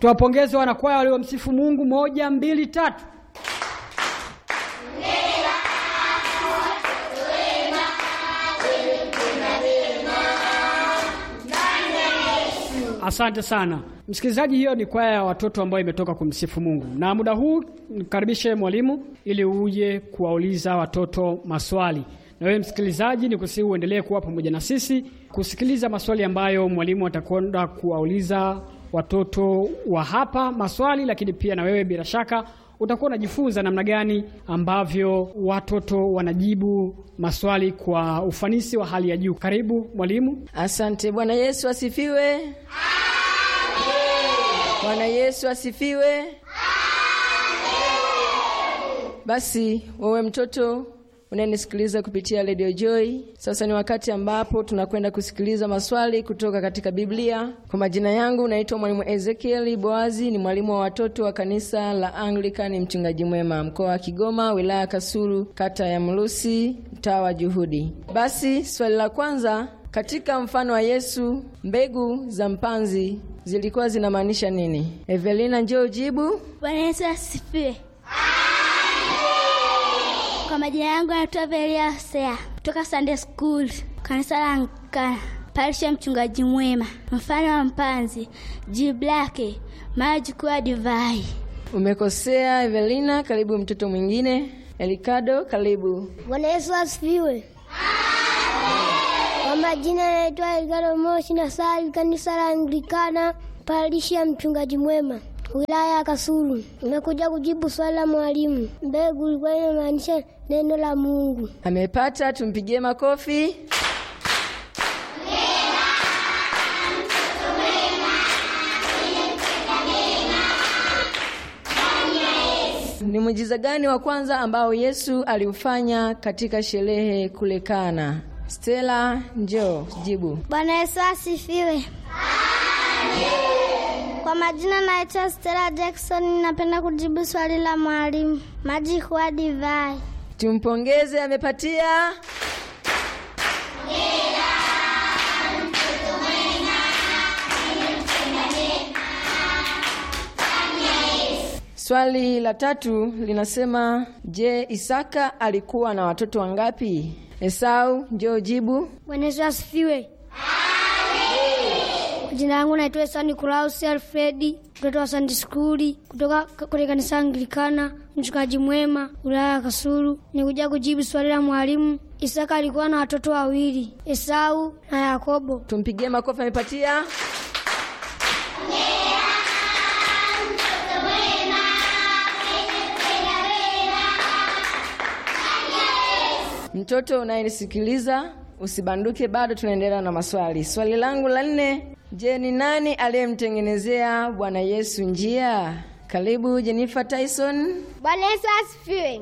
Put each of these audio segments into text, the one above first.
Tuwapongeze wanakwaya waliomsifu Mungu. Moja, mbili, tatu. Asante sana msikilizaji, hiyo ni kwaya ya watoto ambayo imetoka kumsifu Mungu. Na muda huu nikaribishe mwalimu ili uje kuwauliza watoto maswali. Na wewe msikilizaji, ni kusihi uendelee kuwa pamoja na sisi kusikiliza maswali ambayo mwalimu atakwenda kuwauliza watoto wa hapa maswali, lakini pia na wewe bila shaka utakuwa unajifunza namna gani ambavyo watoto wanajibu maswali kwa ufanisi wa hali ya juu. Karibu mwalimu. Asante. Bwana Yesu asifiwe. Bwana Yesu asifiwe. Basi wewe mtoto unayenisikiliza kupitia Radio Joy, sasa ni wakati ambapo tunakwenda kusikiliza maswali kutoka katika Biblia. Kwa majina yangu naitwa mwalimu Ezekiel Boazi, ni mwalimu wa watoto wa kanisa la Anglican Mchungaji Mwema, mkoa wa Kigoma, wilaya Kasulu, kata ya Mlusi, mtaa wa Juhudi. Basi swali la kwanza, katika mfano wa Yesu, mbegu za mpanzi zilikuwa zinamaanisha nini? Evelina, njoo jibu. Bwana Yesu asifiwe. Kwa majina yangu naitwa Velia Hosea kutoka Sunday School kanisa la Anglikana parisha mchungaji mwema. Mfano wa mpanzi, jibu lake maji kuwa divai. Umekosea Evelina. Karibu mtoto mwingine. Elikado, karibu. Bwana Yesu asifiwe. Kwa majina naitwa Elikado Moshi na sali kanisa la Anglikana parishi ya mchungaji mwema wilaya ya Kasulu. Nimekuja kujibu swali la mwalimu. Mbegu ilikuwa inamaanisha neno la Mungu. Amepata, tumpigie makofi. Ni muujiza gani wa kwanza ambao Yesu aliufanya katika sherehe kule Kana? Stella, njoo jibu. Bwana Yesu asifiwe. Kwa majina naitwa Stella Jackson, napenda kujibu swali la mwalimu. Maji kuwa divai. Tumpongeze, amepatia. Swali la tatu linasema, je, Isaka alikuwa na watoto wangapi? Esau, njoo jibu. Bwana Yesu asifiwe. Jina langu naitwa Esau Nikolaus Alfredi, mtoto wa Sunday School kutoka kwenye kanisa Anglikana mchungaji mwema wilaya ya Kasulu. Nikuja kujibu swali la mwalimu. Isaka alikuwa na watoto wawili, Esau na Yakobo. Tumpigie makofi, amepatia. Mtoto unayenisikiliza usibanduke, bado tunaendelea na maswali. Swali langu la nne, je, ni nani aliyemtengenezea Bwana Yesu njia? Karibu Jennifer Tyson. Bwana Yesu asifiwe.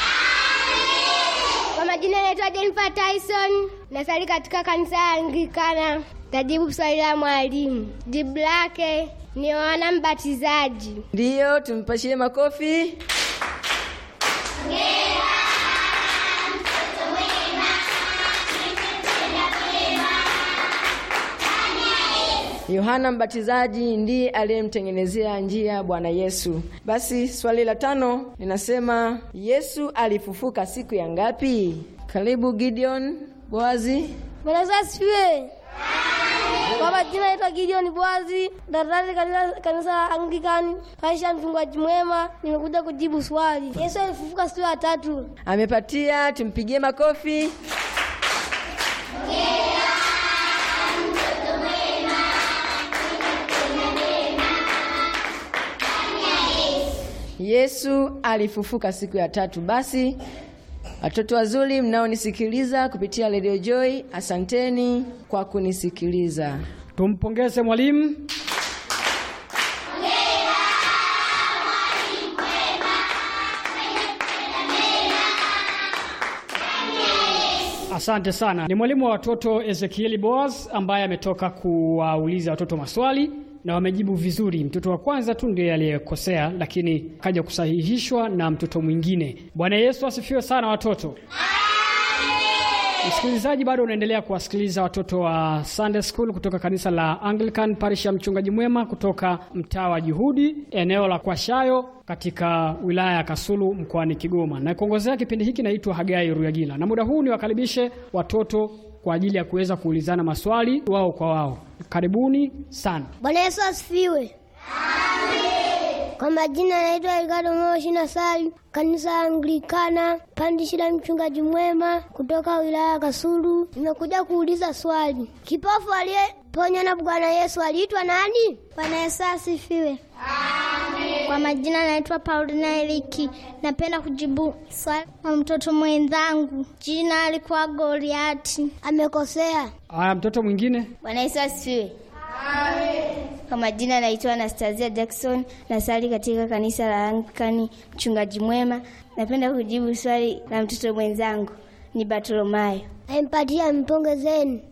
Kwa majina naitwa Jennifer Tyson, nasali katika kanisa la Anglikana. Tajibu swali la mwalimu. Jibu lake ni Yohana Mbatizaji. Ndiyo, tumpashie makofi. Yohana Mbatizaji ndiye aliyemtengenezea njia Bwana Yesu. Basi swali la tano linasema Yesu alifufuka siku ya ngapi? Karibu Gideon Boazi. Bwana Yesu asifiwe. Kwa majina naitwa Gideon Boazi, daktari katika kanisa la Anglikani, Aisha mchungaji mwema. Nimekuja kujibu swali. Yesu alifufuka siku ya tatu. Amepatia, tumpigie makofi. Yesu alifufuka siku ya tatu. Basi watoto wazuri mnaonisikiliza kupitia Radio Joy, asanteni kwa kunisikiliza. Tumpongeze mwalimu. Asante sana. Ni mwalimu wa watoto Ezekieli Boaz ambaye ametoka kuwauliza watoto maswali na wamejibu vizuri. Mtoto wa kwanza tu ndiye aliyekosea, lakini kaja kusahihishwa na mtoto mwingine. Bwana Yesu asifiwe sana watoto. Msikilizaji, bado unaendelea kuwasikiliza watoto wa Sunday School kutoka kanisa la Anglican Parish ya Mchungaji Mwema kutoka mtaa wa Juhudi, eneo la Kwashayo katika wilaya ya Kasulu mkoani Kigoma. Na kuongozea kipindi hiki naitwa Hagai Ruyagila, na muda huu niwakaribishe watoto kwa ajili ya kuweza kuulizana maswali wao kwa wao. Karibuni sana. Bwana Yesu asifiwe. Kwa majina naitwa Ricardo Moshi na Sali, kanisa la Anglikana pandishi la mchungaji mwema kutoka wilaya ya Kasulu. Nimekuja kuuliza swali, kipofu aliyeponywa na Bwana Yesu aliitwa nani? Bwana Yesu asifiwe. Kwa majina naitwa Paulina Eliki. Napenda kujibu swali kwa mtoto mwenzangu, jina alikuwa Goliati. Amekosea. Aya, mtoto mwingine. Bwana Yesu asifiwe. Kwa majina naitwa Anastasia Jackson, nasali katika kanisa la Anglikani mchungaji mwema. Napenda kujibu swali la mtoto mwenzangu ni Bartolomayo. Amempatia, mpongezeni.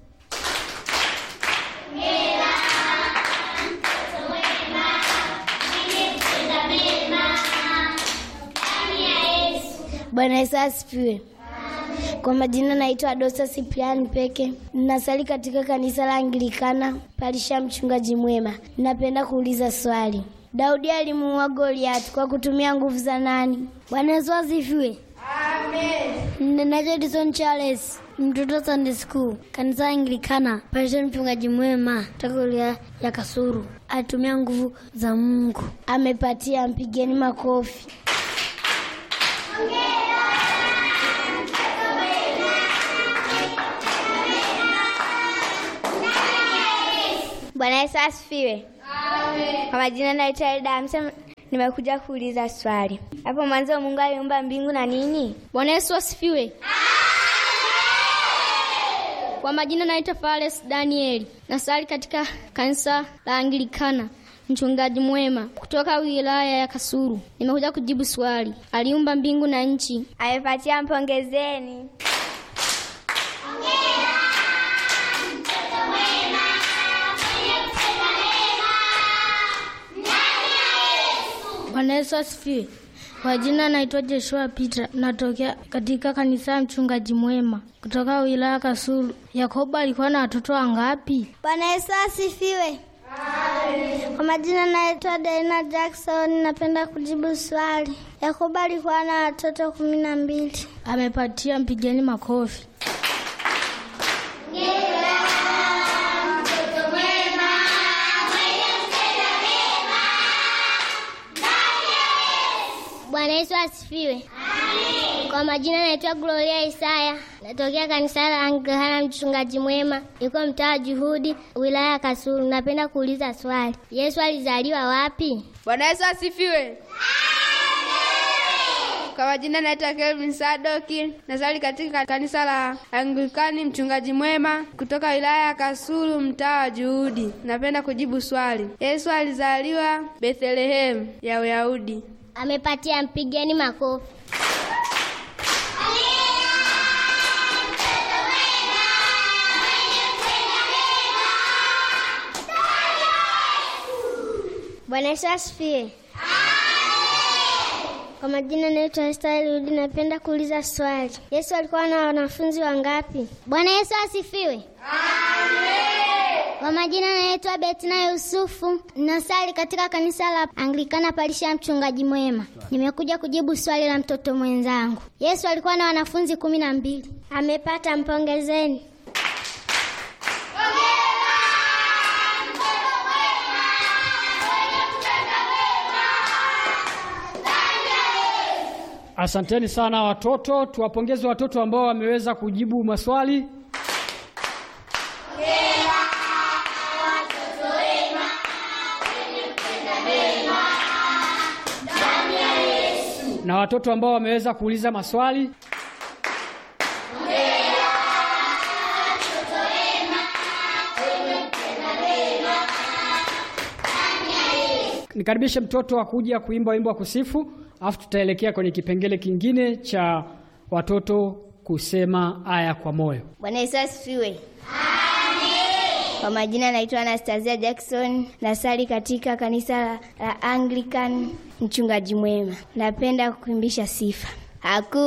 Bwana Yesu asifiwe. Kwa majina naitwa Dosa Sipriani Peke, nasali katika kanisa la Anglikana Palisha mchungaji mwema. Napenda kuuliza swali, Daudi alimuua Goliati kwa kutumia nguvu za nani? Bwana Yesu asifiwe. Amen. Naitwa Edison Charles, mtoto Sunday School, kanisa la Anglikana, Palisha mchungaji mwema, toka wilaya ya Kasulu. Alitumia nguvu za Mungu. Amepatia, mpigeni makofi. Bwana Yesu asifiwe. Kwa majina naitwa Elda Hamsa, nimekuja kuuliza swali. Hapo mwanzo Mungu aliumba mbingu na nini? Bwana Yesu asifiwe. Kwa majina naitwa Fales Danieli, nasali katika kanisa la Anglikana mchungaji mwema kutoka wilaya ya Kasulu. Nimekuja kujibu swali, aliumba mbingu na nchi. Amepatia, mpongezeni. Bwana Yesu asifiwe. Kwa jina naitwa Joshua Peter, natokea katika kanisa ya mchungaji mwema kutoka wilaya Kasulu. Yakobo alikuwa na watoto wangapi? Bwana Yesu asifiwe. Kwa majina naitwa Daina Jackson, napenda kujibu swali. Yakobo alikuwa na watoto kumi na mbili. Amepatia, mpigeni makofi. Bwana Yesu asifiwe. Kwa majina naitwa Gloria Isaya, natokea kanisa la Anglikana mchungaji mwema, iko mtaa wa Juhudi, wilaya ya Kasulu. Napenda kuuliza swali, Yesu alizaliwa wapi? Bwana Yesu asifiwe. Kwa majina naitwa Kelvin Sadoki, nasali katika kanisa la Anglikani mchungaji mwema kutoka wilaya ya Kasulu mtaa wa Juhudi. Napenda kujibu swali, Yesu alizaliwa Bethlehemu ya Uyahudi. Amepatia, mpigeni makofi. Bwana Yesu asifiwe. Kwa majina naitwa Esther Rudi, napenda kuuliza swali. Yesu alikuwa na wanafunzi wangapi? Bwana Yesu asifiwe. Kwa majina naitwa Betina Yusufu, nasali katika kanisa la Anglikana Palisha ya mchungaji mwema. Nimekuja kujibu swali la mtoto mwenzangu. Yesu alikuwa na wanafunzi kumi na mbili. Amepata, mpongezeni. Asanteni sana watoto, tuwapongeze watoto ambao wameweza kujibu maswali. Na watoto ambao wameweza kuuliza maswali. Nikaribishe mtoto wa kuja kuimba wimbo wa kusifu, alafu tutaelekea kwenye kipengele kingine cha watoto kusema aya kwa moyo. Bwana Yesu asifiwe. Kwa majina naitwa Anastasia Jackson, nasali katika kanisa la, la Anglican mchungaji mwema. Napenda kuimbisha sifa. Haku